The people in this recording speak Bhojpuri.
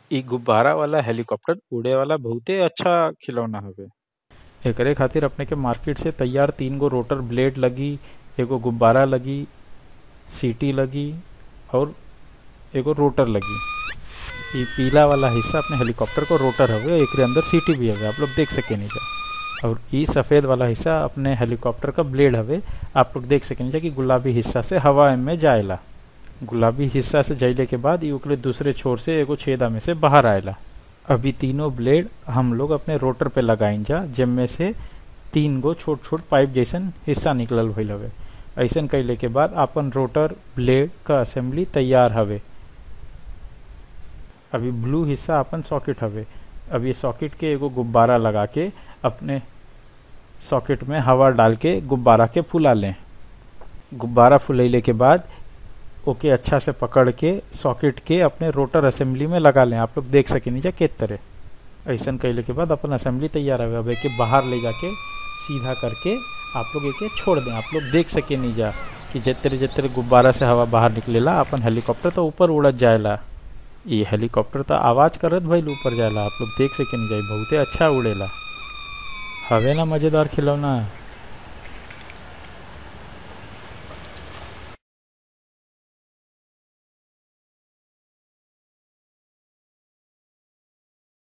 इ गुब्बारा वाला हेलीकॉप्टर उड़े वाला बहुते अच्छा खिलौना हवे एकरे खातिर अपने के मार्केट से तैयार तीन गो रोटर ब्लेड लगी एगो गुब्बारा लगी सीटी लगी और एगो रोटर लगी इ पीला वाला हिस्सा अपने हेलीकॉप्टर को रोटर हवे एकरे अंदर सीटी भी हवे आप लोग देख सके जा और इ सफेद वाला हिस्सा अपने हेलीकॉप्टर का ब्लेड हवे आप लोग देख सके जा कि गुलाबी हिस्सा से हवा में जाएला गुलाबी हिस्सा से जाइले के बाद इ ओकरे दूसरे छोर से एगो छेदा में से बाहर आएला अभी तीनों ब्लेड हम लोग अपने रोटर पे लगाइन जा जिनमें से तीन गो छोट छोट पाइप जैसन हिस्सा निकलल भइल हवे ऐसन कैले के बाद अपन रोटर ब्लेड का असेंबली तैयार हवे अभी ब्लू हिस्सा अपन सॉकेट हवे अब ये सॉकेट के एगो गुब्बारा लगा के अपने सॉकेट में हवा डाल के गुब्बारा के फुला लें गुब्बारा फुलैले के बाद ओके अच्छा से पकड़ के सॉकेट के अपने रोटर असेंबली में लगा लें आप लोग देख सके नीचे के तरह ऐसा कैले के बाद अपन असेंबली तैयार है अब एके बाहर ले जाके सीधा करके आप लोग एके छोड़ दें आप लोग देख सके नहीं जा कि जितने जितने गुब्बारा से हवा बाहर निकलेला अपन हेलीकॉप्टर तो ऊपर उड़त जाएला ये हेलीकॉप्टर तो आवाज करत भइल ऊपर जाएला आप लोग देख सके नहीं जाए बहुते अच्छा उड़ेला हवे ना मजेदार खिलौना